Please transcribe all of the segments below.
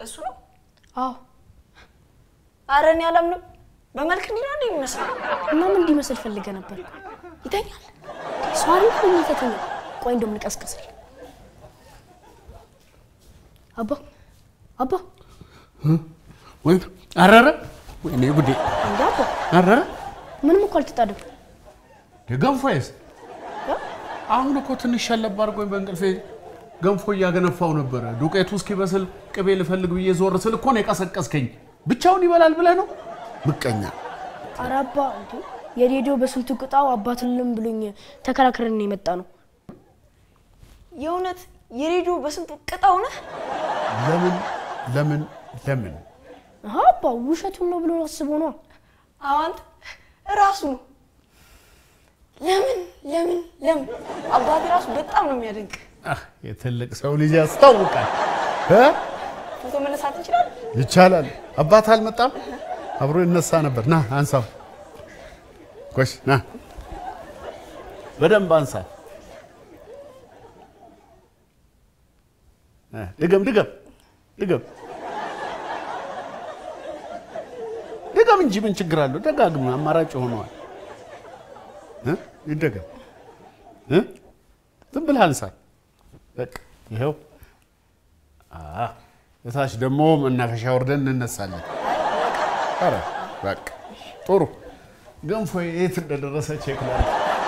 እሱ ነው? አዎ አረ እኔ አላምንም። በመልክ እንዲህ ነው እንዴ የሚመስለው? እና ምን እንዲመስል ፈልገ ነበር? ይተኛል። ሷሪ የሚተተኛ ቆይ እንደም ልቀስቀስል አባ አባ ወይ አረረ ወይኔ ጉዴ እንደ አባ አረረ ምንም እኮ አልተጣደም። ገንፎዬስ አሁን እኮ ትንሽ ሸለብ አድርጎኝ በእንቅልፌ ገንፎ እያገነፋው ነበረ። ዱቄቱ እስኪበስል ቅቤ ልፈልግ ብዬ ዞር ስል እኮ ነው የቀሰቀስከኝ። ብቻውን ይበላል ብለህ ነው? ምቀኛ። ኧረ አባ እንዴ የሬዲዮ በስንቱ ቅጣው አባትልም ብሎኝ ተከራክረን ነው የመጣ ነው። የእውነት የሬዲዮ በስንቱ ቅጣው ነህ? ለምን ለምን ለምን? አሀ አባ ውሸቱን ነው ብሎ አስቦ ነው። አዋንት ራሱ ነው። ለምን ለምን ለምን? አባቴ ራሱ በጣም ነው የሚያደንቅ። አህ የትልቅ ሰው ልጅ ያስታውቃል እ ፎቶ መነሳት እንችላለን? ይቻላል። አባት አልመጣም? አብሮ ይነሳ ነበር። ና አንሳው። ጎሽ ና በደንብ አንሳ። እ ድገም ድገም ድገም ድገም እንጂ ምን ችግር አለው? ደጋግም፣ አማራጭ ሆነዋል። እ ይደገም እ ዝም ብለህ አንሳ። በቃ ይኸው አ እታች ደግሞ መናፈሻ ወርደን እንነሳለን። ኧረ በቃ ጥሩ ገንፎ የት እንደደረሰ ቼክ ላድርግ።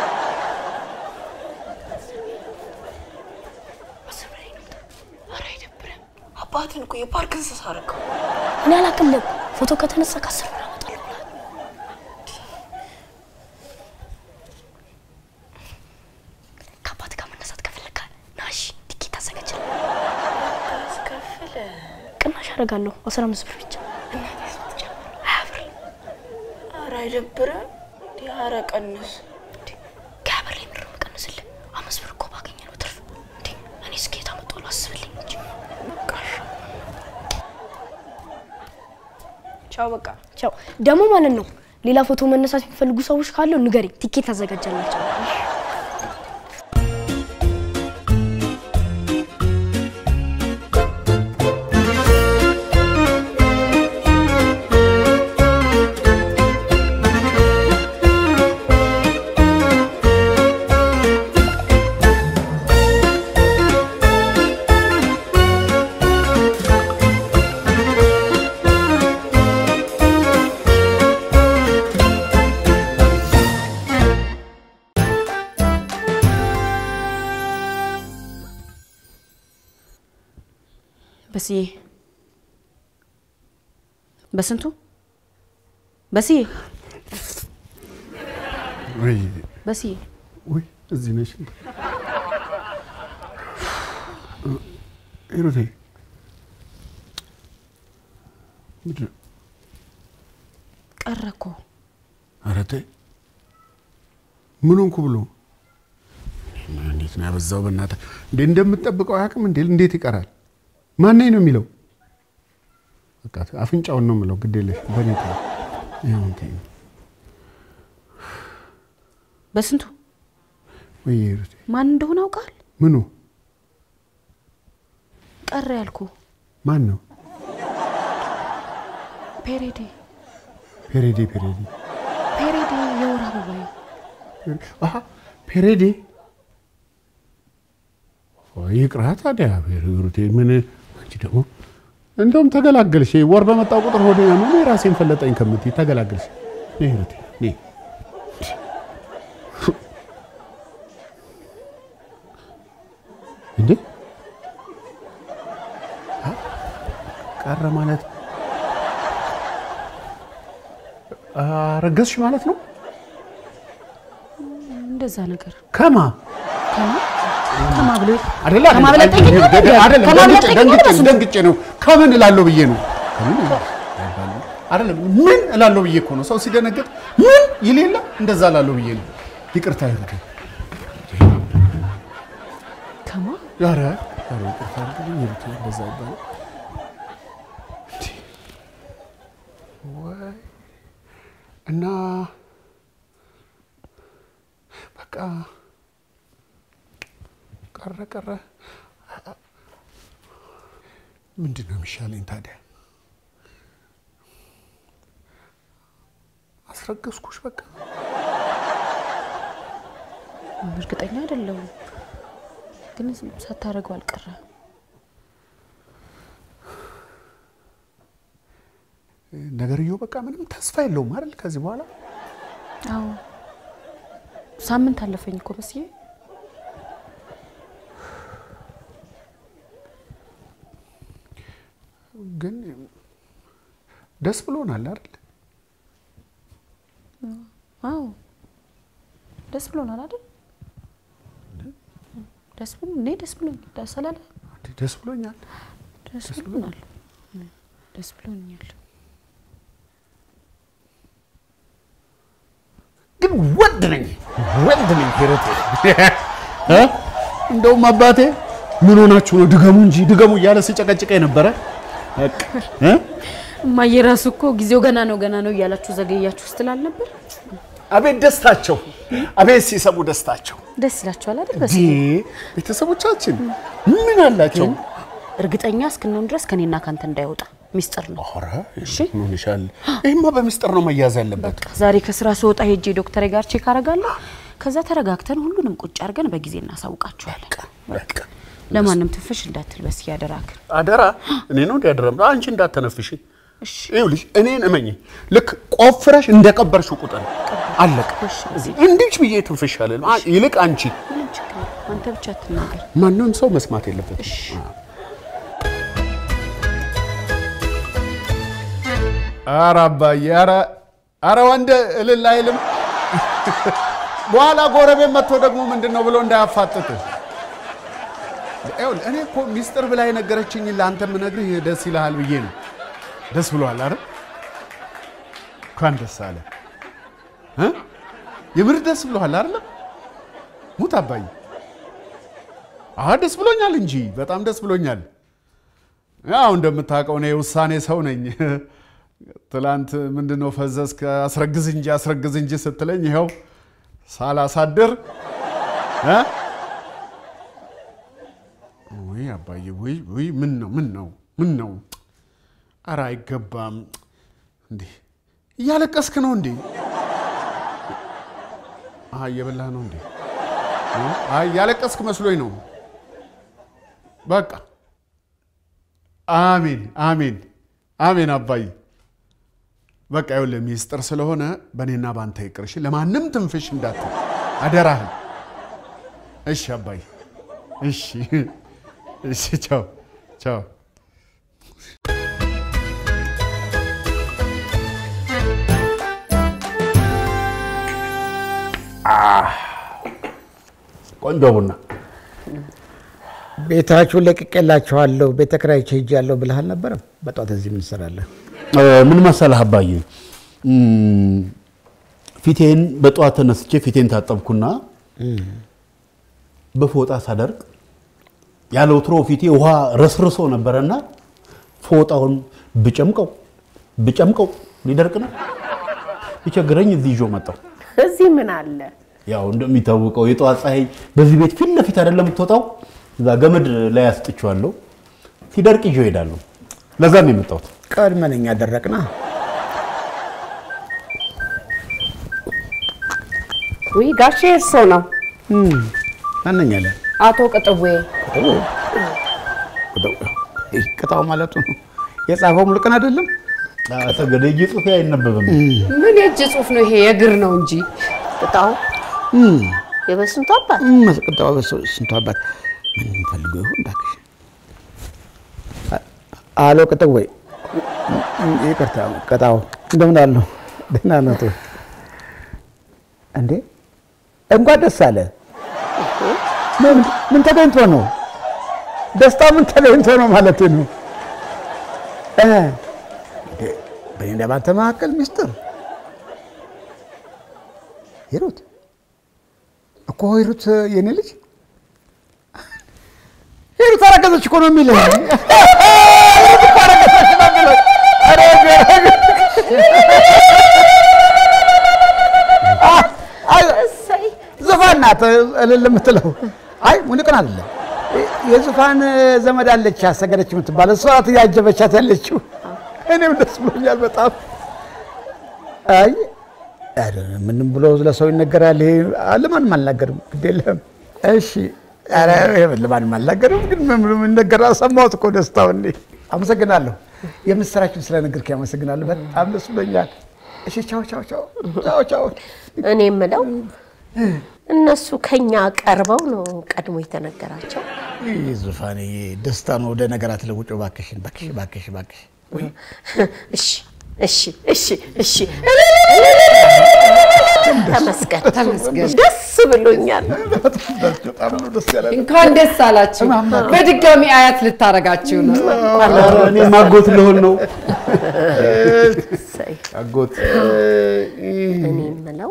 ኧረ አይደብርም? አባትን እኮ የፓርክ እንስሳ አደረገው። እኔ አላቅልም። ፎቶ ከተነሳ ከአስር ብር አመጣለሁ ብሏል። ከአባት ጋር መነሳት ከፈለግ ናሽ ቲኬት አዘጋጅልኝ። አስከፍለ ቅናሽ አደርጋለሁ። አስራ አምስት ብር ብቻ ሀያ ብር ኧረ አይደብርም? እንዲህ ኧረ ቀንስ። ከሀያ ብር ላይ ምንድን ነው የምቀንስልህ? አምስት ብር እኮ ባገኘ ነው ትርፍ። እንዴ እኔ ስኬት አመጣለሁ አስብልኝ እንጂ ቻው በቃ ቻው። ደግሞ ማለት ነው ሌላ ፎቶ መነሳት የሚፈልጉ ሰዎች ካለው ንገሪ፣ ቲኬት አዘጋጃላቸው። በስዬ በስንቱ በስዬ ወይ በስዬ ወይ እዚህ ነሽ ሂሩቴ ምንድን ነው? ቀረ እኮ ኧረ ተይ ምን ሆንኩ ብሎ እንዴት ነው ያበዛው? በእናትህ እንዴ እንደምትጠብቀው አያውቅም እንዴ? እንዴት ይቀራል? ማነኝ ነው የሚለው? በቃ አፍንጫውን ነው የምለው። ግድ የለሽ በኔ ተይው። ይኸው ተይው። በስንቱ ወይ ሂሩቴ ማን እንደሆነ አውቃል? ምኑ ቀረ ያልኩ ማን ነው? ፔሬዴ ፔሬዴ ፔሬዴ ፔሬዴ የወር አበባዬ አሀ ፔሬዴ ይቅራ ታዲያ ሂሩቴ ምን አንቺ ደግሞ እንደውም ተገላገልሽ ወር በመጣው ቁጥር ሆዴ ያመመ የራሴን ፈለጠኝ ከምትይ ተገላገልሽ ነይ ሂሩቴ ነይ እንዴ አ? ቀረ ማለት አረገዝሽ ማለት ነው እንደዛ ነገር ከማ ከማ ብሎ አይደለ ከማብለጠኝ አይደለ ነው አይደለ አይደለም፣ ከማብለጠኝ ደንግጬ- ነው ደንግጬ በስንቱ? ደንግጬ ነው ከምን እላለሁ ብዬ ነው ከምን እላለሁ? አይደለም ምን እላለሁ ብዬ እኮ ነው ሰው ሲደነግጥ ምን ይል የለ እንደዛ እላለሁ ብዬ ነው ይቅርታ ይሁን ከማ ኧረ ኧረ ይቅርታ አድርግልኝ ይሉት እንደዛ ይባላል እንዴ! ወይ እና በቃ ቀረ ቀረ ምንድን ነው የሚሻለኝ ታዲያ? አስረገዝኩሽ በቃ። እርግጠኛ አይደለሁም፣ ግን ሳታደርገው አልቀረ። ነገርየው በቃ ምንም ተስፋ የለውም አይደል? ከዚህ በኋላ አዎ ሳምንት አለፈኝ እኮ መስዬ። ግን ደስ ብሎናል አይደል? አዎ ደስ ብሎናል አይደል? ደስ ብሎ እኔ ደስ ብሎኛል። ደስ አላለ? ደስ ብሎኛል። ደስ ብሎናል። ደስ ብሎኛል። ግን ወንድ ነኝ ወንድ ነኝ ሂሩት እ እንደውም አባቴ ምን ሆናችሁ ነው ድገሙ እንጂ ድገሙ እያለ ሲጨቀጭቀኝ ነበረ። በቃ እ እማዬ ራሱ እኮ ጊዜው ገና ነው ገና ነው እያላችሁ ዘገያችሁ ስትላል ነበር። አቤት ደስታቸው፣ አቤት ሲሰሙ ደስታቸው። ደስ ይላችኋል አይደል? ዲ ቤተሰቦቻችን ምን አላቸው? እርግጠኛ እስክንሆን ድረስ ከኔና ካንተ እንዳይወጣ ሚስጥር ነው። ኧረ ምን ሆነሻል? ይሄማ በሚስጥር ነው መያዝ ያለበት። በቃ ዛሬ ከስራ ስወጣ ሄጄ ዶክተሬ ጋር ቼክ አደርጋለሁ። ከዛ ተረጋግተን ሁሉንም ቁጭ አድርገን በጊዜ እናሳውቃችኋለን። በቃ ለማንም ትንፍሽ እንዳትል በስዬ አደራክን። አደራ እኔ ነው እንዲያደረም አንቺ እንዳተነፍሽ። ይኸውልሽ እኔን እመኝ፣ ልክ ቆፍረሽ እንደቀበርሽው ቁጥር አለቀ። እንዲች ብዬ ትንፍሽ አለ ይልቅ አንቺ ምንም ችግር የለም። አንተ ብቻ አትናገር። ማንም ሰው መስማት የለበትም። ኧረ አባዬ ኧረ ኧረ ወንድ እልል አይልም። በኋላ ጎረቤት መጥቶ ደግሞ ምንድን ነው ብሎ እንዳያፋጥጥ። ይኸውልህ እኔ እኮ ሚስጥር ብላ የነገረችኝ ለአንተ የምነግርህ ደስ ይልሃል ብዬ ነው። ደስ ብሎሃል አይደል? እንኳን ደስ አለ። እ? የምር ደስ ብሎሃል አይደለም? ሙት አባዬ። አዎ ደስ ብሎኛል እንጂ በጣም ደስ ብሎኛል። ያው እንደምታውቀው እኔ የውሳኔ ሰው ነኝ። ትላንት ምንድነው ፈዘዝክ፣ አስረግዝ እንጂ አስረግዝ እንጂ ስትለኝ ይኸው ሳላሳድር እ? ውይ አባዬ ውይ ውይ፣ ምን ነው ምን ነው ምን ነው? ኧረ አይገባም እንዴ! እያለቀስክ ነው እንዴ? አይ እየበላህ ነው እንዴ? አይ እያለቀስክ መስሎኝ ነው። በቃ አሜን አሜን አሜን አባዬ። በቃ ይኸውልህ ሚስጥር ስለሆነ በእኔና በአንተ ይቅር። እሺ ለማንም ትንፍሽ እንዳትል አደራህን። እሺ አባዬ። እሺ እሺ። ቻው ቻው። ቆንጆ ቡና ቤታችሁን ለቅቄላችኋለሁ ቤተ ክራይቼ ሄጃለሁ ብለህ አልነበረም? በጠዋት እዚህ ምን ትሰራለህ? ምን መሰለህ አባዬ፣ ፊቴን በጠዋት ተነስቼ ፊቴን ታጠብኩና በፎጣ ሳደርቅ ያለ ወትሮ ፊቴ ውሃ ረስርሶ ነበረና ፎጣውን ብጨምቀው ብጨምቀው ሊደርቅ ነው። ይቸግረኝ እዚህ ይዞ መጣሁ። እዚህ ምን አለ? ያው እንደሚታወቀው የጠዋት ፀሐይ በዚህ ቤት ፊት ለፊት አይደለም የምትወጣው። እዛ ገመድ ላይ አስጥቼዋለሁ። ሲደርቅ ይዤው እሄዳለሁ። ለዛ ነው የመጣሁት። ቀድመን እኛ ደረቅና ውይ ጋሼ እርሶ ነው ማነኛለ አቶ ቅጥዌ። ቅጣው ማለቱ ነው። የጻፈው ሙሉቀን አይደለም። ሰገደ እጅ ጽሑፌ አይነበብም። ምን የእጅ ጽሑፍ ነው ይሄ? የእግር ነው እንጂ ቅጣው የበስንቱ አባት ቅጣው ስንቱ አባት ምን ፈልገው ይሆን እባክሽ? አሎ ቅጥዌ፣ ይቅርታ ቅጣው፣ እንደምን አሉ? ደህና ነዎት? እንዴ እንኳን ደስ አለ። ምን ምን ተገኝቶ ነው? ደስታ ምን ተገኝቶ ነው ማለት ነው? እ በእኔና ባንተ መካከል ሚስጥር ሂሩት እኮ ሂሩት የኔ ልጅ ሂሩት አረገዘች እኮ ነው የሚልህ። ሂሩት እኮ አረገዘች ነው የሚለው። ኧረ ዘፋን ናት እልል የምትለው። አይ ሙኒቅን አይደለም የዙፋን ዘመድ አለች አሰገደች የምትባል እሷ ናት ያጀበቻት ያለችው። እኔም ደስ ብሎኛል በጣም። አይ ኧረ ምንም ብሎ ለሰው ይነገራል። ይሄ ለማንም አልናገርም፣ ግድ የለም። እሺ ኧረ ይሄ ለማንም አልናገርም፣ ግን ምን ብሎ ይነገራል? ሰማሁት እኮ ደስታውን። እኔ አመሰግናለሁ፣ የምስራችን ስለነገርከኝ አመሰግናለሁ። በጣም ደስ ብሎኛል። እሺ ቻው ቻው ቻው ቻው ቻው። እኔ የምለው እነሱ ከኛ ቀርበው ነው ቀድሞ የተነገራቸው። ይህ ዙፋን ደስታ ነው። ወደ ነገር አትለውጭ እባክሽን፣ እባክሽ እባክሽ እባክሽ። እሺ እሺ እሺ እሺ ተመስገን ተመስገን፣ ደስ ብሎኛል። በጣም ነው ደስ ያለ እንኳን ደስ አላችሁ። በድጋሚ አያት ልታረጋችሁ ነው። እኔ ማጎት ልሆን ነው። እሰይ። አጎት እኔ የምለው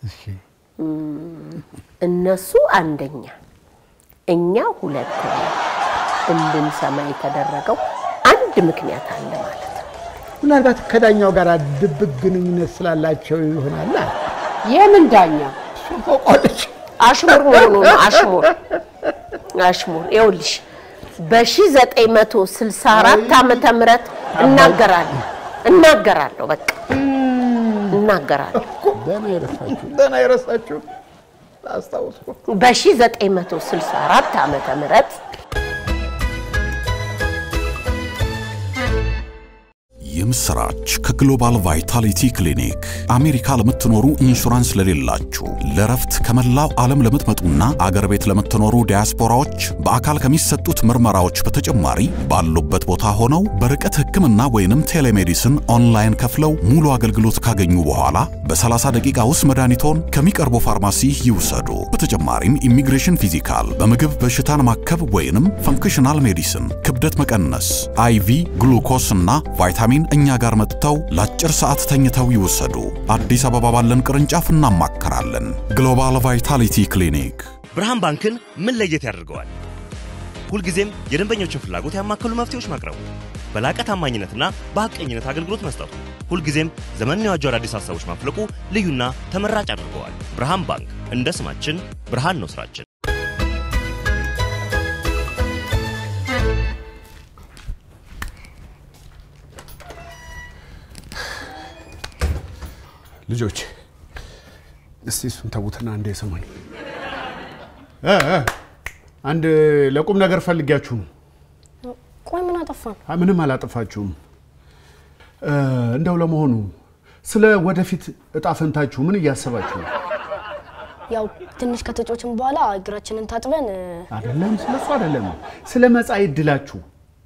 እነሱ አንደኛ እኛ ሁለተኛ እንድንሰማ የተደረቀች አንድ ምክንያት አለ ማለት ነው። ምናልባት ከዳኛው ጋር ድብቅ ግንኙነት ስላላቸው ይሆናል። የምን ዳኛ? ታውቋለች። አሽሙር መሆኑ ነው። አሽሙር አሽሙር። ይኸውልሽ በ1964 ዓመተ ምህረት እናገራለሁ እናገራለሁ በቃ እናገራለሁ። ደህና የረሳችሁ ደህና የረሳችሁ አስታውስኩ። በ1964 ዓመተ ምህረት የምስራች ከግሎባል ቫይታሊቲ ክሊኒክ አሜሪካ ለምትኖሩ ኢንሹራንስ ለሌላችሁ ለረፍት ከመላው ዓለም ለምትመጡና አገር ቤት ለምትኖሩ ዲያስፖራዎች በአካል ከሚሰጡት ምርመራዎች በተጨማሪ ባሉበት ቦታ ሆነው በርቀት ሕክምና ወይንም ቴሌሜዲስን ኦንላይን ከፍለው ሙሉ አገልግሎት ካገኙ በኋላ በ30 ደቂቃ ውስጥ መድኃኒቶን ከሚቀርቡ ፋርማሲ ይውሰዱ። በተጨማሪም ኢሚግሬሽን ፊዚካል፣ በምግብ በሽታን ማከብ ወይንም ፈንክሽናል ሜዲሲን፣ ክብደት መቀነስ፣ አይቪ ግሉኮስ እና ቫይታሚን እኛ ጋር መጥተው ለአጭር ሰዓት ተኝተው ይወሰዱ። አዲስ አበባ ባለን ቅርንጫፍ እናማከራለን። ግሎባል ቫይታሊቲ ክሊኒክ ብርሃን ባንክን ምን ለየት ያደርገዋል? ሁልጊዜም የደንበኞችን ፍላጎት ያማከሉ መፍትሄዎች ማቅረቡ፣ በላቀ ታማኝነትና በሐቀኝነት አገልግሎት መስጠቱ፣ ሁልጊዜም ዘመንን የዋጁ አዳዲስ ሀሳቦች ማፍለቁ ልዩና ተመራጭ አድርገዋል። ብርሃን ባንክ እንደ ስማችን ብርሃን ነው ስራችን። ልጆች እስቲ እሱን ተዉትና እንደ ስሙኝ እ እ አንድ ለቁም ነገር ፈልጊያችሁ ነው። ቆይ ምን አጠፋን? አይ፣ ምንም አላጠፋችሁም። እ፣ እንደው ለመሆኑ ስለ ወደፊት እጣ ፈንታችሁ ምን እያሰባችሁ ነው? ያው ትንሽ ከተጮችን በኋላ እግራችንን ታጥበን እ፣ አይደለም፣ ስለ እሱ አይደለም፣ ስለ መጻኢ ዕድላችሁ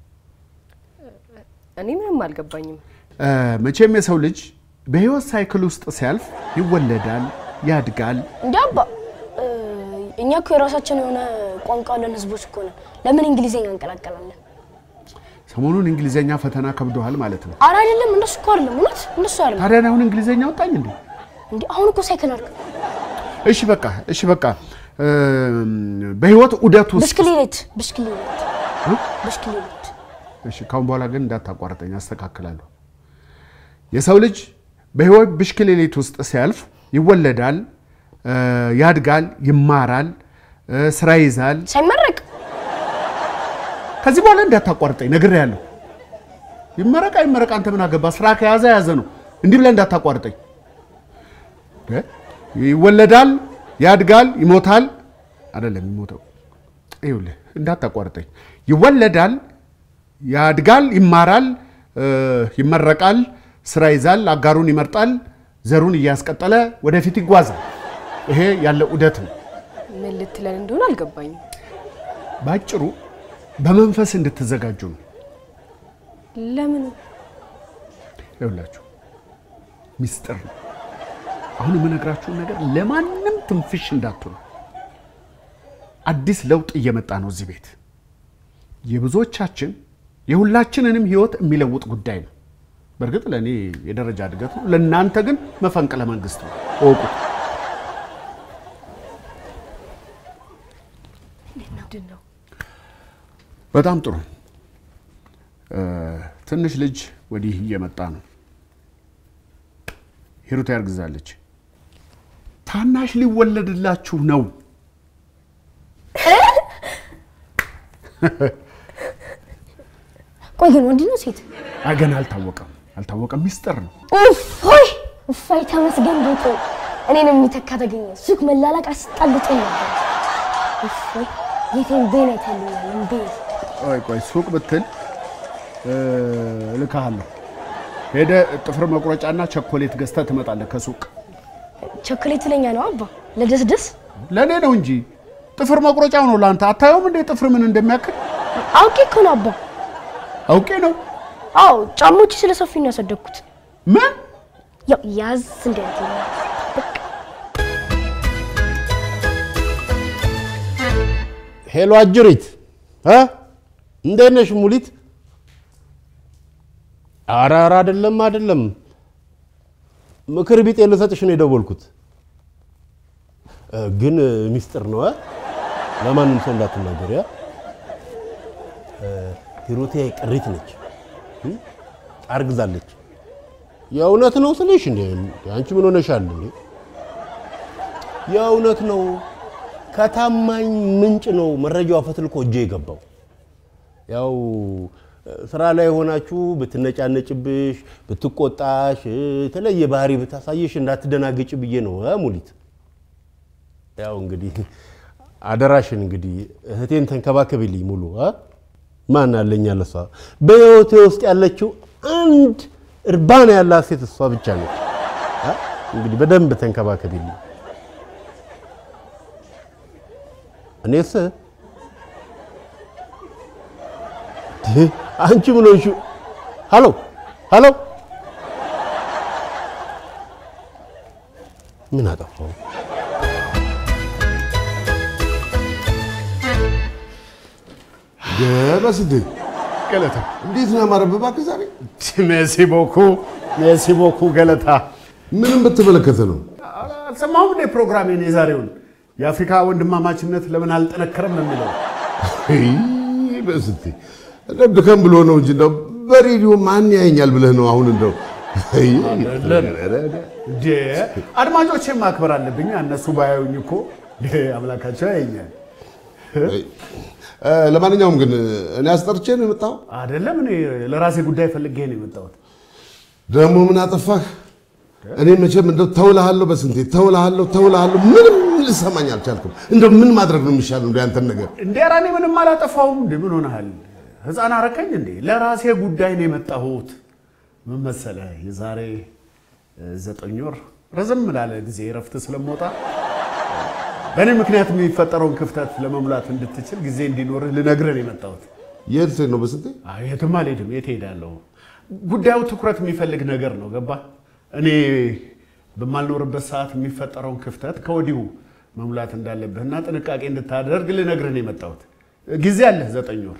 እኔ ምንም አልገባኝም። እ፣ መቼም የሰው ልጅ በህይወት ሳይክል ውስጥ ሲያልፍ ይወለዳል፣ ያድጋል። እንዲ አባ እ፣ እኛ እኮ የራሳችን የሆነ ቋንቋ ያለን ህዝቦች እኮ ነን። ለምን እንግሊዝኛ እንቀላቀላለን? ሰሞኑን እንግሊዘኛ ፈተና ከብዶሃል ማለት ነው። አረ አይደለም፣ እንደሱ እኮ አይደለም። እውነት እንደሱ አይደለም። ታዲያ እኔ አሁን እንግሊዘኛ ወጣኝ እንዴ? እንዲ አሁን እኮ ሳይክል አልክ፣ እሺ በቃ እሺ በቃ እ፣ በህይወት ዑደት ውስጥ ብስክሌት ብስክሌት ብስክሌት እሺ ካሁን በኋላ ግን እንዳታቋርጠኝ፣ አስተካክላለሁ። የሰው ልጅ በህይወት ብሽክሌት ውስጥ ሲያልፍ ይወለዳል፣ እ፣ ያድጋል፣ ይማራል፣ እ፣ ስራ ይዛል። ሳይመረቅ ከዚህ በኋላ እንዳታቋርጠኝ ነግሬሃለሁ። ይመረቅ አይመረቅ አንተ ምን አገባ? ስራ ከያዘ ያዘ ነው። እንዲህ ብለህ እንዳታቋርጠኝ። እ? ይወለዳል፣ ያድጋል፣ ይሞታል። አይደለም የሚሞተው። ይኸውልህ እንዳታቋርጠኝ። ይወለዳል፣ ያድጋል፣ ይማራል፣ እ፣ ይመረቃል፣ ስራ ይዛል፣ አጋሩን ይመርጣል፣ ዘሩን እያስቀጠለ ወደፊት ይጓዛል። ይሄ ያለ ዑደት ነው። ምን ልትለን እንደሆነ አልገባኝም። ባጭሩ በመንፈስ እንድትዘጋጁ ነው። ለምን ይኸውላችሁ ሚስጥር ነው። አሁን የምነግራችሁን ነገር ለማንም ትንፍሽ እንዳትሉ። አዲስ ለውጥ እየመጣ ነው እዚህ ቤት። የብዙዎቻችን የሁላችንንም ህይወት የሚለውጥ ጉዳይ ነው። በእርግጥ ለእኔ የደረጃ እድገት ነው፣ ለእናንተ ግን መፈንቅለ መንግስት ነው። እወቁት። ምንድን ነው? በጣም ጥሩ። እ፣ ትንሽ ልጅ ወዲህ እየመጣ ነው። ሂሩት ያርግዛለች። ታናሽ ሊወለድላችሁ ነው። ቆይ ግን ወንድ ነው ሴት? አይ ገና አልታወቀም፣ አልታወቀም። ሚስጥር ነው። ኡፍ ሆይ እፋይ ተመስገን ጌቶ። እኔን የሚተካ ተገኘ። ሱቅ መላላቅ አስጠልጦኝ ነበር። እፎይ ጌቴን ቤን አይተልኛል። እንቤ ቆይ ቆይ ሱቅ ብትል እ፣ እልክሃለሁ። ሄደህ ጥፍር መቁረጫና ቸኮሌት ገዝተህ ትመጣለህ ከሱቅ። ቸኮሌት ለኛ ነው አባ፣ ለደስደስ ለእኔ ነው እንጂ ጥፍር መቁረጫው ነው ለአንተ። አታየውም እንዴ ጥፍር ምን እንደሚያክል? አውቄ እኮ ነው አባ። አውቄ ነው። አዎ ጫሞች ስለሰፊ ነው ያሳደግኩት። ምን ያው ያዝ እንዲያት ሄሎ አጅሪት እ እንዴት ነሽ ሙሊት? ኧረ ኧረ አይደለም አይደለም፣ ምክር ቢጤ ልሰጥሽ ነው የደወልኩት። እ፣ ግን ሚስጥር ነው እ? ለማንም ሰው እንዳትናገሪ እ? እ፣ ሂሩቴ ቅሪት ነች እ? አርግዛለች። የእውነት ነው ስልሽ እንዴ አንቺ ምን ሆነሻል እንዴ? የእውነት ነው ከታማኝ ምንጭ ነው መረጃው ፈትልኮ እጄ የገባው። ያው ስራ ላይ ሆናችሁ ብትነጫነጭብሽ፣ ብትቆጣሽ፣ የተለየ ባህሪ ብታሳየሽ እንዳትደናገጭ ብዬ ነው እ ሙሊት። ያው እንግዲህ አደራሽን እንግዲህ እህቴን ተንከባከቢልኝ ሙሉ እ ማን አለኝ ያለ እሷ በህይወቴ ውስጥ ያለችው አንድ እርባና ያላት ሴት እሷ ብቻ ነች። እ እንግዲህ በደንብ ተንከባከቢልኝ። እኔስ አንቺ ምን ሆንሽ? ሃሎ ሃሎ፣ ምን አጠፋው? ገበስድ ገለታ እንዴት ነው ያማረብህ እባክህ ዛሬ? ሜሲ ቦኩ ሜሲ ቦኩ ገለታ ምንም በተመለከተ ነው። አልሰማሁም እንዴ ፕሮግራሜን የዛሬውን የአፍሪካ ወንድማማችነት ለምን አልጠነከረም ነው የሚለው በስቲ እንደው ድከም ብሎ ነው እንጂ እንደው በሬዲዮ ማን ያየኛል ብለህ ነው አሁን እንደው እንዴ አድማጮቼን ማክበር አለብኝ እነሱ ባያዩኝ እኮ እንዴ አምላካቸው ያየኛል እ፣ ለማንኛውም ግን እኔ አስጠርቼ ነው የመጣው። አይደለም እኔ ለራሴ ጉዳይ ፈልጌ ነው የመጣሁት ደግሞ ምን አጠፋህ? እኔ መቼም እንደው ተውልሃለሁ፣ በስንቴ ተውልሃለሁ፣ ተውልሃለሁ፣ ምንም ልሰማኝ አልቻልኩም። እንደው ምን ማድረግ ነው የሚሻለው? እንደው ያንተን ነገር እንዴ ኧረ እኔ ምንም አላጠፋሁም እንዴ ምን ሆነሃል ህፃን አረከኝ እንዴ ለራሴ ጉዳይ ነው የመጣሁት ምን መሰለህ የዛሬ እ፣ ዘጠኝ ወር ረዘም ላለ ጊዜ እረፍት ስለምወጣ በእኔ ምክንያት የሚፈጠረውን ክፍተት ለመሙላት እንድትችል ጊዜ እንዲኖርህ ልነግርህ ነው የመጣሁት የት ነው በስንቴ? አይ የትም አልሄድም የት እሄዳለሁ ጉዳዩ ትኩረት የሚፈልግ ነገር ነው ገባ እኔ በማልኖርበት ሰዓት የሚፈጠረውን ክፍተት ከወዲሁ መሙላት እንዳለብህና ጥንቃቄ እንድታደርግ ልነግርህ ነው የመጣሁት ጊዜ አለህ ዘጠኝ ወር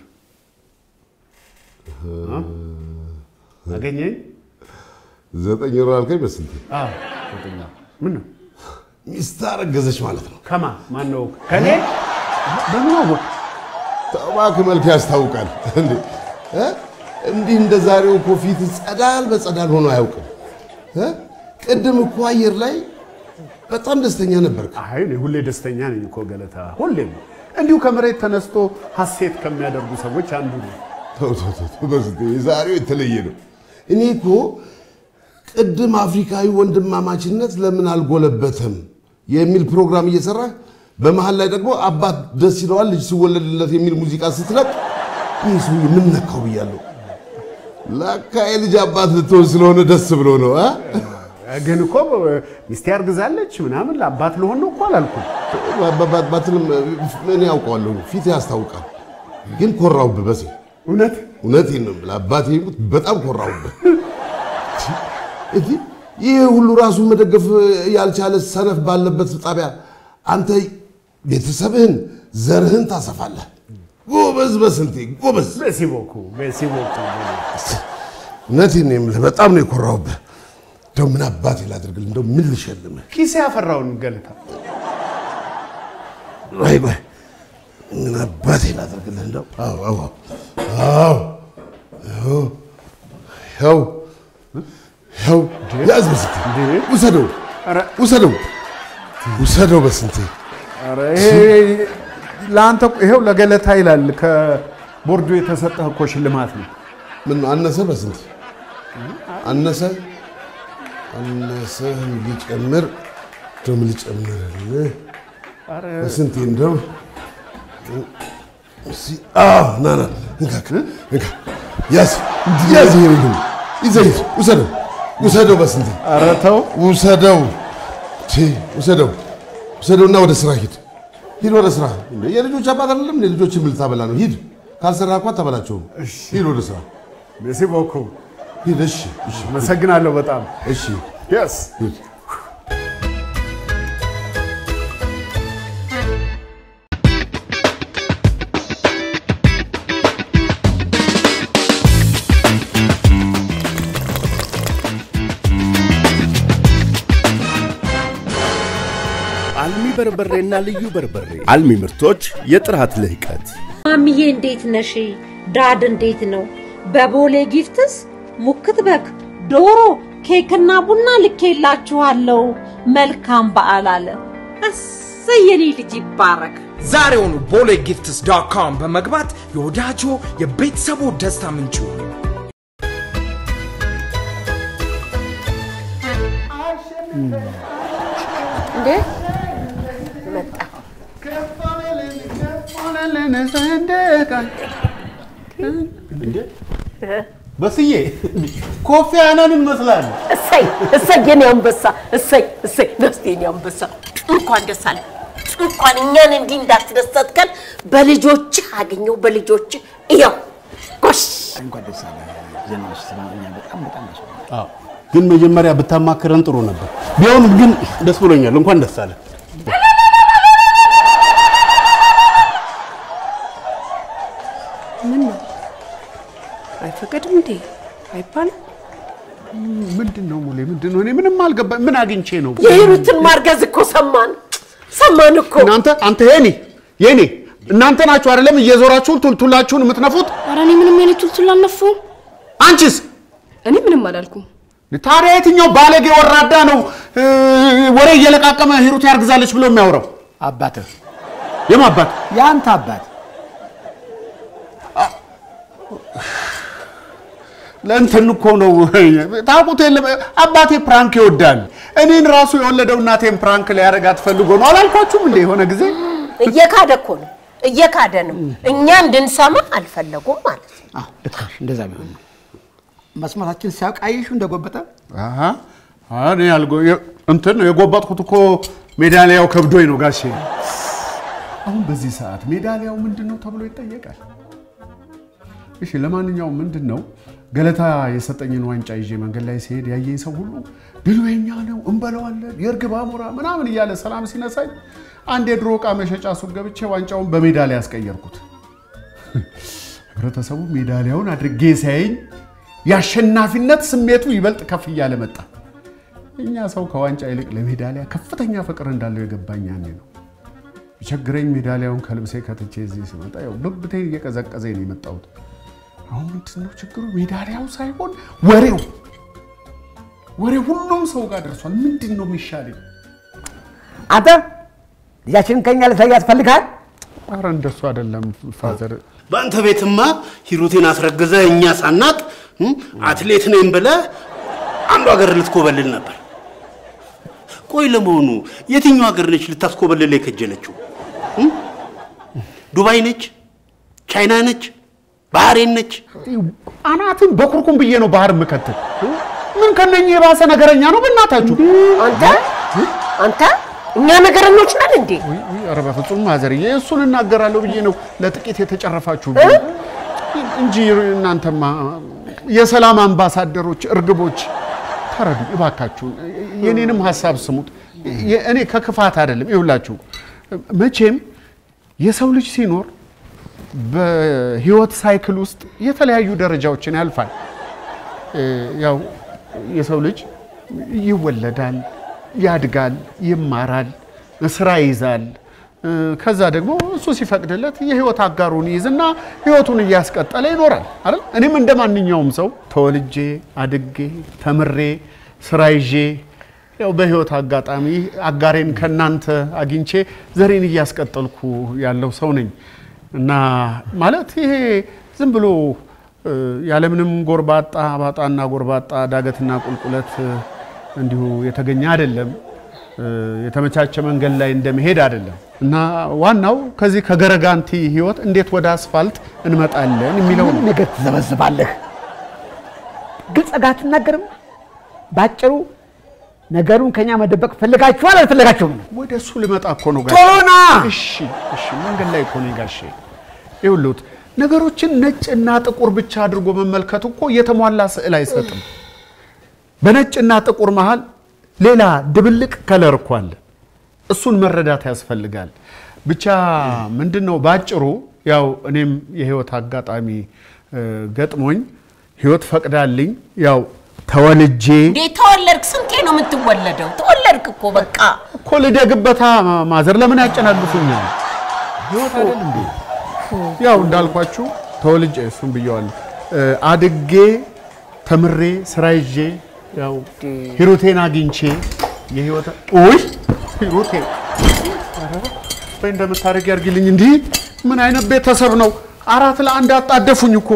እ? አገኘኝ ዘጠኝ ወር አልከኝ በስንቴ? አዎ ዘጠኝ ወር ምን ነው ሚስት አረገዘች ማለት ነው። ከማ ማን ነው ከኔ በምን አወቅ እባክህ መልክ ያስታውቃል እንዴ እ? እንዲህ እንደ ዛሬው እኮ ፊት ጸዳል በጸዳል ሆኖ አያውቅም እ? ቅድም እኮ አየር ላይ በጣም ደስተኛ ነበርክ። አይ እኔ ሁሌ ደስተኛ ነኝ እኮ ገለታ ሁሌም እንዲሁ ከመሬት ተነስቶ ሀሴት ከሚያደርጉ ሰዎች አንዱ ነው ተው ተው ተው ተው፣ በስንቴ የዛሬው የተለየ ነው። እኔ እኮ ቅድም አፍሪካዊ ወንድማማችነት ለምን አልጎለበተም የሚል ፕሮግራም እየሰራህ በመሀል ላይ ደግሞ አባት ደስ ይለዋል ልጅ ሲወለድለት የሚል ሙዚቃ ስትለቅ ይህ ሰውዬ ምን ነካው ብያለሁ። ለካ የልጅ አባት ልትሆን ስለሆነ ደስ ብሎ ነው አ? ግን እኮ ሚስቴ አርግዛለች ምናምን ለአባት ልሆን ነው እኮ አላልኩም። ባትልም እኔ ያውቀዋለሁ፣ ፊት ያስታውቃል። ግን ኮራውብህ በሴ እውነት እውነቴን ነው የምልህ፣ አባቴ ይሙት በጣም ኮራውብህ። እንዲህ ይህ ሁሉ ራሱን መደገፍ ያልቻለ ሰነፍ ባለበት ጣቢያ አንተ ቤተሰብህን ዘርህን ታሰፋለህ። ጎበዝ በስንቴ ጎበዝ። በሲቦኩ በሲቦኩ እውነቴን ነው የምልህ፣ በጣም ነው የኮራውብህ። እንደው ምን አባቴ ላድርግልህ? እንደው ምን ልሸልምህ? ኪሴ ያፈራውን ገለታ ወይ ወይ ምን አባቴ ላድርግልህ? እንደው አዎ አዎ አዎ አዎ ያው ያው ያዝ በስንቴ ውሰደው ውሰደው ውሰደው በስንቴ ኧረ ይሄ ለአንተ ይሄው ለገለታ ይላል። ከ- ቦርዱ የተሰጠህ እኮ ሽልማት ነው። ምን አነሰ? በስንት አነሰ? አነሰ ሊጨምር እንደውም ሊጨምርልህ በስንት እንደው እስኪ አዎ፣ ና ና እንካ እንካ ያዝ ያዝ ይሄን ይሁን ይዘህ ሂድ ውሰደው ውሰደው በስንት ኧረ ተው ውሰደው ቺ ውሰደው ውሰደውና ወደ ስራ ሂድ ሂድ ወደ ስራ እንዴ የልጆች አባት አይደለም እንዴ ልጆችን ምን ልታበላ ነው ሂድ ካልሰራ እኮ አታበላቸውም ሂድ ወደ ስራ ሜሲ ቦኩ ሂድ እሺ እሺ አመሰግናለሁ በጣም እሺ የስ ሂድ አልሚ በርበሬና ልዩ በርበሬ አልሚ ምርቶች የጥራት ልህቀት ማሚዬ እንዴት ነሽ? ዳድ እንዴት ነው? በቦሌ ጊፍትስ ሙክት በግ፣ ዶሮ፣ ኬክና ቡና ልኬላችኋለሁ። መልካም በዓል አለ። እሰይ የኔ ልጅ ይባረክ። ዛሬውኑ ቦሌ ጊፍትስ ዶት ኮም በመግባት የወዳጆ የቤተሰቡ ደስታ ምንጭ ይሁኑ። እንዴ መጣ በስዬ ኮፊ አናንን መስላል። እሰይ እሰይ የኔ አንበሳ እሰይ እሰይ ደስቴ የኔ አንበሳ እንኳን ደስ አለ እንኳን እኛን እንዲህ እንዳስደሰትከን በልጆች አገኘው በልጆች እያው ጎሽ እንኳን ደስ አለ ዜናዎች ስለኛ በጣም በጣም ደስ አዎ፣ ግን መጀመሪያ ብታማክረን ጥሩ ነበር። ቢሆንም ግን ደስ ብሎኛል። እንኳን ደስ አለ። ምን ነው አይፈቀድም እንዴ አይባልም ምንድን ነው ሙሌ? ምንድን ነው? እኔ ምንም አልገባኝ። ምን አግኝቼ ነው? የሂሩትን ማርገዝ እኮ ሰማን ሰማን እኮ እናንተ አንተ የኔ የኔ እናንተ ናችሁ አይደለም እየዞራችሁ ቱልቱላችሁን የምትነፉት? ኧረ እኔ ምንም አይነት ቱልቱል አልነፋሁም። አንቺስ? እኔ ምንም አላልኩም። ታዲያ የትኛው ባለጌ ወራዳ ነው እ፣ ወሬ እየለቃቀመ ሂሩት ያርግዛለች ብሎ የሚያወራው? አባትህ የማ አባት? የአንተ አባት ለእንትን እኮ ነው ታውቁት የለም አባቴ ፕራንክ ይወዳል። እኔን ራሱ የወለደው እናቴን ፕራንክ ሊያደርጋት ፈልጎ ነው አላልኳችሁም እንደ የሆነ ጊዜ እየካደ እኮ ነው እየካደ ነው እኛ እንድንሰማ አልፈለጉም ማለት ነው አዎ ልክ ነሽ። እንደዛ ቢሆን ነው መስማታችን ሲያውቅ አየሽው እንደጎበጠ አሃ፣ እኔ ያልጎ- የ- እንትን ነው የጎበጥኩት እኮ ሜዳሊያው ከብዶኝ ነው ጋሼ። አሁን በዚህ ሰዓት ሜዳሊያው ምንድን ነው ተብሎ ይጠየቃል። እሺ ለማንኛውም ምንድን ነው ገለታ የሰጠኝን ዋንጫ ይዤ መንገድ ላይ ሲሄድ ያየኝ ሰው ሁሉ ድሉ የኛ ነው እንበለዋለን፣ የእርግብ አሞራ ምናምን እያለ ሰላም ሲነሳኝ አንድ የድሮ ዕቃ መሸጫ ሱቅ ገብቼ ዋንጫውን በሜዳሊያ ያስቀየርኩት። ህብረተሰቡ ሜዳሊያውን አድርጌ ሲያየኝ የአሸናፊነት ስሜቱ ይበልጥ ከፍ እያለ መጣ። እኛ ሰው ከዋንጫ ይልቅ ለሜዳሊያ ከፍተኛ ፍቅር እንዳለው የገባኝ ያኔ ነው። ቢቸግረኝ ሜዳሊያውን ከልብሴ ከትቼ እዚህ ስመጣ ያው ብብቴን እየቀዘቀዘኝ ነው የመጣሁት። አሁን ምንድን ነው ችግሩ? ሜዳሊያው ሳይሆን ወሬው ወሬው ሁሉም ሰው ጋር ደርሷል። ምንድን ነው የሚሻለኝ? አንተ ልጃችንን ከኛ ልታያት ፈልጋል? ኧረ እንደሱ አይደለም ፋዘር። በአንተ ቤትማ ሂሩቴን አስረግዘ እኛ ሳናቅ እም፣ አትሌት ነኝ ብለህ አንዱ ሀገር ልትኮበልል ነበር። ቆይ ለመሆኑ የትኛው ሀገር ነች ልታስኮበልል የከጀለችው? እም? ዱባይ ነች? ቻይና ነች? ባህሬን ነች? አናትን በኩርኩም ብዬ ነው ባህር የምከትል። ምን ከነኝ የባሰ ነገረኛ ነው በእናታችሁ። አንተ አንተ እኛ ነገረኞች ነን እንዴ? ኧረ በፍጹም ማዘርዬ፣ እሱን እናገራለሁ ብዬ ነው ለጥቂት የተጨረፋችሁ እንጂ እናንተማ የሰላም አምባሳደሮች እርግቦች፣ ተረዱ እባካችሁን። የኔንም ሀሳብ ስሙት። የ- እኔ ከክፋት አይደለም። ይኸውላችሁ መቼም የሰው ልጅ ሲኖር በህይወት ሳይክል ውስጥ የተለያዩ ደረጃዎችን ያልፋል። እ፣ ያው የሰው ልጅ ይወለዳል፣ ያድጋል፣ ይማራል፣ ስራ ይይዛል። እ፣ ከዛ ደግሞ እሱ ሲፈቅድለት የህይወት አጋሩን ይይዝና ህይወቱን እያስቀጠለ ይኖራል አይደል? እኔም እንደ ማንኛውም ሰው ተወልጄ አድጌ ተምሬ ስራ ይዤ ያው በህይወት አጋጣሚ አጋሬን ከናንተ አግኝቼ ዘሬን እያስቀጠልኩ ያለው ሰው ነኝ። እና ማለት ይሄ ዝም ብሎ እ፣ ያለምንም ጎርባጣ ባጣና ጎርባጣ ዳገትና ቁልቁለት እ፣ እንዲሁ የተገኘ አይደለም። እ፣ የተመቻቸ መንገድ ላይ እንደመሄድ አይደለም። እና ዋናው ከዚህ ከገረጋንቲ ህይወት እንዴት ወደ አስፋልት እንመጣለን የሚለው ነው። ነገር ትዘበዝባለህ። ግልጽ ጋር አትናገርም። ባጭሩ ነገሩን ከኛ መደበቅ ፈልጋችኋል አልፈለጋችሁም? ወደ እሱ ልመጣ እኮ ነው ጋሼ። ቶሎ ና! እሺ እሺ፣ መንገድ ላይ እኮ ነኝ ጋሼ። ይኸውልዎት ነገሮችን ነጭና ጥቁር ብቻ አድርጎ መመልከቱ እኮ የተሟላ ስዕል አይሰጥም። በነጭና ጥቁር መሃል ሌላ ድብልቅ ከለር እኮ አለ። እሱን መረዳት ያስፈልጋል። ብቻ ምንድን ነው ባጭሩ፣ ያው እኔም የህይወት አጋጣሚ እ፣ ገጥሞኝ ህይወት ፈቅዳልኝ ያው ተወልጄ እንዴ ተወለድክ? ስንቴ ነው የምትወለደው? ተወለድክ እኮ በቃ። እኮ ልደግበታ ማዘር ለምን ያጨናግፉኛል? ህይወት አይደል እንዴ? ያው እንዳልኳችሁ ተወልጄ እሱም ብየዋለሁ እ፣ አድጌ ተምሬ ስራ ይዤ ያው ሂሩቴን አግኝቼ የህይወት ውይ ሂሩቴ ኧረ ወይ እንደምታደርግ ያርግልኝ። እንዲህ ምን አይነት ቤተሰብ ነው? አራት ለአንድ አጣደፉኝ እኮ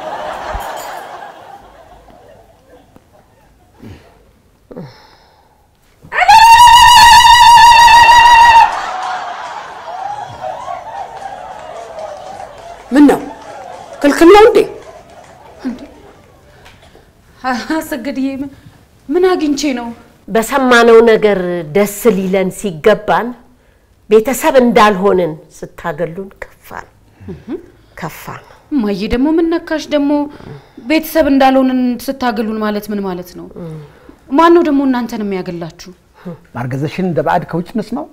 ምን ነው ክልክል ነው እንዴ? አሰገድዬ ምን ምን አግኝቼ ነው? በሰማነው ነገር ደስ ሊለን ሲገባን ቤተሰብ እንዳልሆንን ስታገሉን ከፋን ከፋን። እማዬ ደግሞ ምን ነካሽ? ደግሞ ቤተሰብ እንዳልሆንን ስታገሉን ማለት ምን ማለት ነው? ማን ነው ደግሞ እናንተን የሚያገላችሁ? ማርገዘሽን እንደ ባዕድ ከውጭ እንስማው።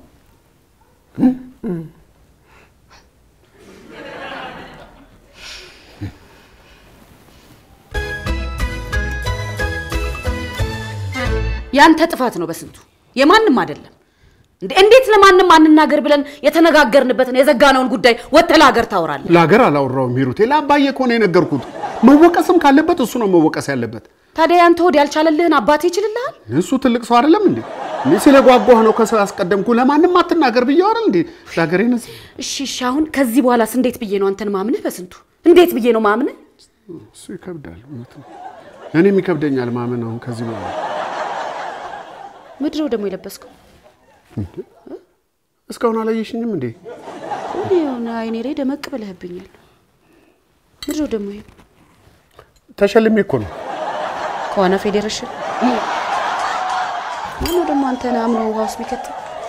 ያንተ ጥፋት ነው በስንቱ የማንም አይደለም። እንዴ እንዴት ለማንም አንናገር ብለን የተነጋገርንበትን የዘጋነውን ጉዳይ ወጥተህ ለሀገር ታወራለህ? ለሀገር አላወራውም ሂሩቴ፣ ለአባዬ እኮ ነው የነገርኩት። መወቀስም ካለበት እሱ ነው መወቀስ ያለበት። ታዲያ ያንተ ሆድ ያልቻለልህን አባቴ ይችልልሃል? እሱ ትልቅ ሰው አይደለም እንዴ? እኔ ስለጓጓህ ነው ከሰው ያስቀደምኩ። ለማንም አትናገር ብዬ አይደል እንዴ? ለሀገሬ ነስ እሺ እሺ፣ አሁን ከዚህ በኋላስ እንዴት ብዬ ነው አንተን ማምንህ? በስንቱ እንዴት ብዬ ነው ማምንህ? እሱ ይከብዳል። እውነት ነው። እኔም ይከብደኛል ማመን አሁን ከዚህ በኋላ ምድረው ደግሞ የለበስከው እንዴ? እስካሁን አላየሽኝም እንዴ? እኔ የሆነ አይኔ ላይ ደመቅ ብለህብኛል። ምድረው ደግሞ ይሄ ተሸልሜ እኮ ነው። ከዋና ፌዴሬሽን ማነው ደግሞ አንተን አምኖ ውሃ ውስጥ የሚከት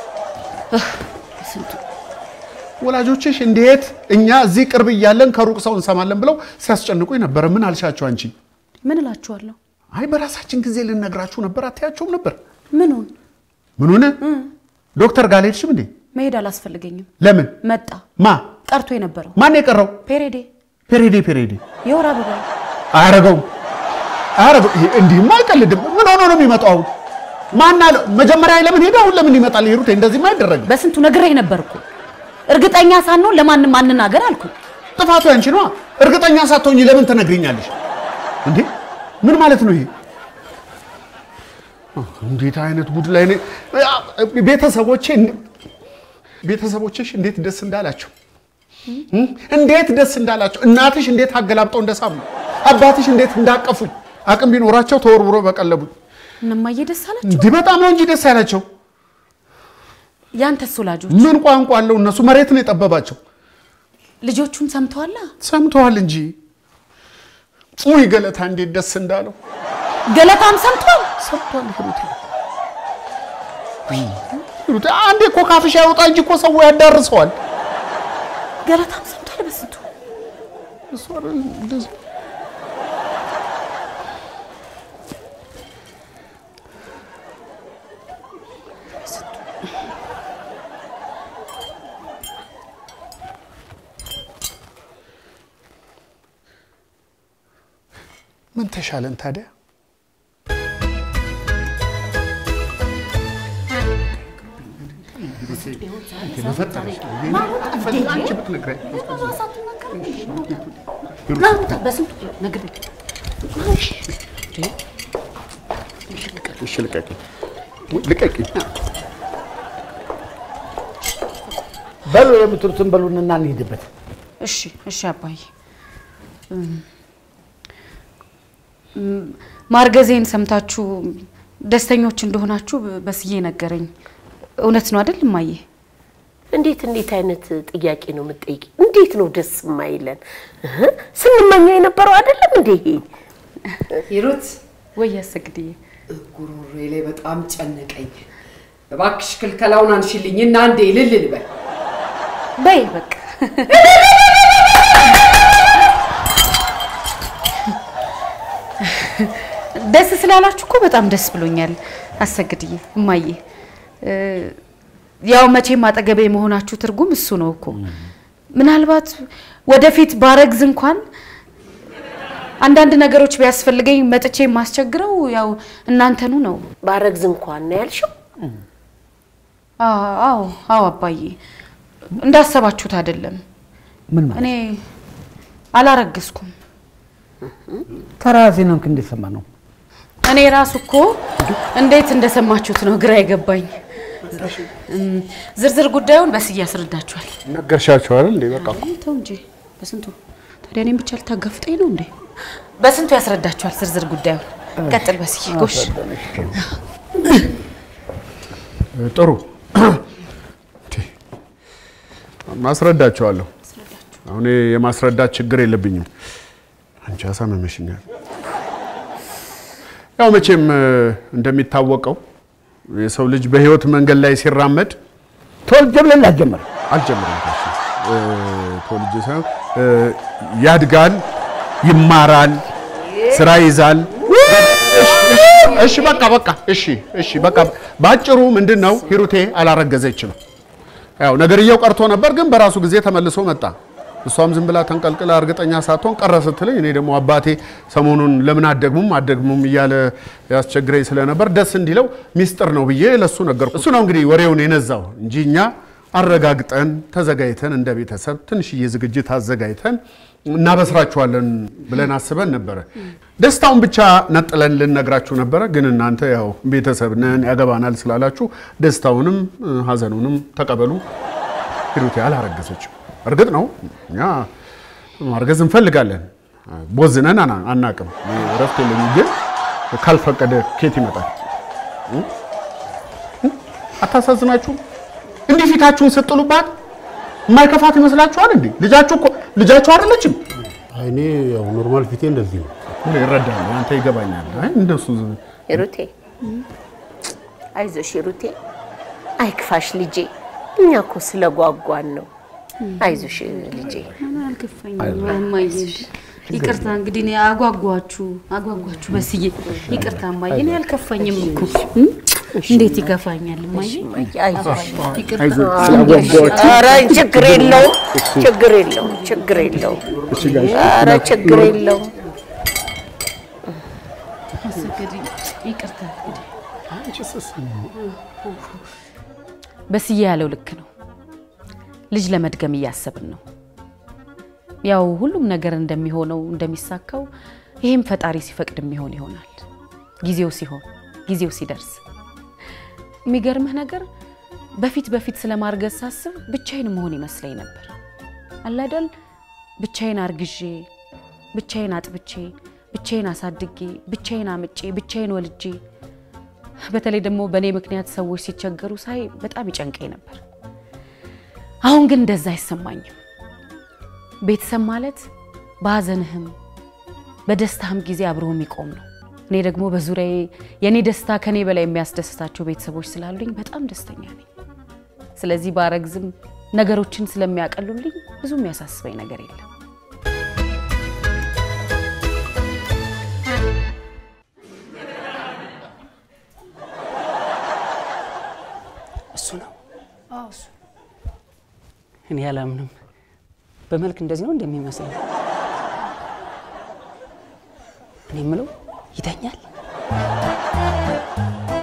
ስንቱ ወላጆችሽ እንዴት እኛ እዚህ ቅርብ እያለን ከሩቅ ሰው እንሰማለን ብለው ሲያስጨንቁኝ ነበረ። ምን አልሻቸው አንቺ? ምን እላችኋለሁ? አይ በራሳችን ጊዜ ልነግራችሁ ነበር። አታያቸውም ነበር? ምኑን ምን ሆነ? ዶክተር ጋር አልሄድሽም እንዴ? መሄድ አላስፈልገኝም። ለምን መጣ ማ ቀርቶ የነበረው ማን የቀረው? ፔሬዴ ፔሬዴ ፔሬዴ የወር አበባ አያረገውም አያረገው። ይሄ እንዲህማ አይቀልድም። ምን ሆኖ ነው የሚመጣው? አሁን ማን አለ? መጀመሪያ ለምን ሄደ? አሁን ለምን ይመጣል? ሂሩቴ እንደዚህማ አይደረግም። በስንቱ ነግሬህ ነበርኩ። እርግጠኛ ሳንሆን ለማንም አንናገር አልኩ። ጥፋቱ ያንቺ ነዋ። እርግጠኛ ሳትሆኚ ለምን ትነግሪኛለሽ እንዴ? ምን ማለት ነው ይሄ? እንዴት አይነት ጉድ ላይ ነኝ። ቤተሰቦቼ ቤተሰቦችሽ እንዴት ደስ እንዳላቸው እንዴት ደስ እንዳላቸው እናትሽ እንዴት አገላብጠው እንደሳሙ አባትሽ እንዴት እንዳቀፉኝ አቅም ቢኖራቸው ተወርውሮ በቀለቡኝ። እነማዬ ደስ አላቸው። እንዲህ በጣም ነው እንጂ ደስ ያላቸው። ያንተስ ወላጆች ምን ቋንቋ አለው? እነሱ መሬት ነው የጠበባቸው። ልጆቹን ሰምተዋላ? ሰምተዋል እንጂ ውይ ገለታ እንዴት ደስ እንዳለው ገለታም ሰምቷል ሰምቷል። ሂሩቴ ሂሩቴ አንዴ እኮ ካፍሽ ያወጣ እንጂ እኮ ሰው ያዳርሰዋል። ገለታም ሰምቷል በስንቱ እሱ አይደል እንደዚህ ምን ተሻለን ታዲያ? በስንቱ ነግሬህ እሺ ልቀቂኝ፣ ልቀቂኝ። በሉ የምትሉትን በሉንና እንሂድበት። እሺ እሺ አባዬ እም፣ እም፣ ማርገዜን ሰምታችሁ ደስተኞች እንደሆናችሁ በስዬ ነገረኝ። እውነት ነው አይደል እማዬ? እንዴት እንዴት አይነት ጥያቄ ነው የምትጠይቂ? እንዴት ነው ደስ የማይለን? እህ፣ ስንመኘው የነበረው አይደለም እንዴ ይሄ? ሂሩት ወይ ያሰግድዬ ጉሮሮዬ ላይ በጣም ጨነቀኝ። እባክሽ ክልከላውን አንሽልኝ እና አንዴ እልል ልበል። በይ በቃ ደስ ስላላችሁ እኮ በጣም ደስ ብሎኛል አሰግድዬ እማዬ። እ፣ ያው መቼም አጠገቤ የመሆናችሁ ትርጉም እሱ ነው እኮ። ምናልባት ወደፊት ባረግዝ እንኳን አንዳንድ ነገሮች ቢያስፈልገኝ መጥቼ የማስቸግረው ያው እናንተኑ ነው። ባረግዝ እንኳን ነው ያልሽው? አዎ አዎ አዎ አባዬ፣ እንዳሰባችሁት አይደለም። ምን እኔ አላረገዝኩም። ከራሴ ነው እንደሰማ ነው። እኔ ራሱ እኮ እንዴት እንደሰማችሁት ነው ግራ የገባኝ። እም፣ ዝርዝር ጉዳዩን በስዬ ያስረዳችኋል። ነገርሻቸው አይደል እንዴ? በቃ አይ፣ ተው እንጂ በስንቱ ታዲያ እኔም ብቻ ልታጋፍጠኝ ነው እንዴ? በስንቱ ያስረዳችኋል ዝርዝር ጉዳዩን። ቀጥል በስዬ ጎሽ። ጥሩ ማስረዳቸዋለሁ። አሁን የማስረዳት ችግር የለብኝም። አንቺ አሳመመሽኛል። ያው መቼም እ፣ እንደሚታወቀው የሰው ልጅ በህይወት መንገድ ላይ ሲራመድ ተወልጄ ብለን ላትጀምር አልጀምርም ጋሼ። እ፣ ተወልጄ ሳይሆን እ፣ ያድጋል፣ ይማራል፣ ስራ ይዛል። እሺ በቃ በቃ እሺ እሺ በቃ ባጭሩ ምንድን ነው ሂሩቴ አላረገዘችም። ያው ነገርየው ቀርቶ ነበር፣ ግን በራሱ ጊዜ ተመልሶ መጣ። እሷም ዝም ብላ ተንቀልቅላ እርግጠኛ ሳትሆን ቀረ ስትለኝ እኔ ደግሞ አባቴ ሰሞኑን ለምን አደግሙም አደግሙም እያለ ያስቸግረኝ ስለነበር ደስ እንዲለው ሚስጥር ነው ብዬ ለሱ ነገርኩ። እሱ ነው እንግዲህ ወሬውን የነዛው እንጂ እኛ አረጋግጠን ተዘጋጅተን እንደ ቤተሰብ ትንሽዬ ዝግጅት አዘጋጅተን እናበስራችኋለን ብለን አስበን ነበረ። ደስታውን ብቻ ነጥለን ልነግራችሁ ነበረ፣ ግን እናንተ ያው ቤተሰብ ነን ያገባናል ስላላችሁ ደስታውንም እ፣ ሀዘኑንም ተቀበሉ። ሂሩቴ አላረገዘችም። እርግጥ ነው እኛ ማርገዝ እንፈልጋለን፣ ቦዝነን አና- አናቅም። እኔ እረፍት የለኝም፣ ግን ካልፈቀደ ኬት ይመጣል? እ? እ? አታሳዝናችሁም? እንዲህ ፊታችሁን ስጥሉባት የማይከፋት ይመስላችኋል እንዴ? ልጃችሁ እኮ ልጃችሁ አይደለችም። አይ እኔ ያው ኖርማል ፊቴ እንደዚህ ነው። እኔ እረዳለሁ፣ አንተ ይገባኛል። አይ እንደሱ ዝም- ሂሩቴ አይዞሽ ሂሩቴ፣ አይክፋሽ ልጄ። እኛ እኮ ስለጓጓን ነው። አይዞሽ ልጄ። አልከፋኝም እማዬ። ይቅርታ እንግዲህ እኔ አጓጓችሁ አጓጓችሁ በስዬ ይቅርታ እማዬ። እኔ አልከፋኝም እኮ እም? እንዴት ይገፋኛል እማዬ? ይቅርታ። ኧረ ችግር የለውም፣ ችግር የለውም፣ ችግር የለውም። ኧረ ችግር የለውም። አሰገድኝ። ይቅርታ በስዬ ያለው ልክ ነው። ልጅ ለመድገም እያሰብን ነው። ያው ሁሉም ነገር እንደሚሆነው እንደሚሳካው ይሄም ፈጣሪ ሲፈቅድ የሚሆን ይሆናል። ጊዜው ሲሆን ጊዜው ሲደርስ። የሚገርምህ ነገር በፊት በፊት ስለማርገዝ ሳስብ ብቻዬን መሆን ይመስለኝ ነበር። አላደል ብቻዬን አርግዤ፣ ብቻዬን አጥብቼ፣ ብቻዬን አሳድጌ፣ ብቻዬን አምጬ፣ ብቻዬን ወልጄ በተለይ ደግሞ በእኔ ምክንያት ሰዎች ሲቸገሩ ሳይ በጣም ይጨንቀኝ ነበር። አሁን ግን እንደዛ አይሰማኝም። ቤተሰብ ማለት በሀዘንህም በደስታህም ጊዜ አብሮ የሚቆም ነው። እኔ ደግሞ በዙሪያዬ የእኔ ደስታ ከኔ በላይ የሚያስደስታቸው ቤተሰቦች ስላሉኝ በጣም ደስተኛ ነኝ። ስለዚህ ባረግዝም ነገሮችን ስለሚያቀሉልኝ ብዙ የሚያሳስበኝ ነገር የለም። እሱ ነው። እኔ አላምንም። በመልክ እንደዚህ ነው እንደሚመስለው። እኔ የምለው ይተኛል።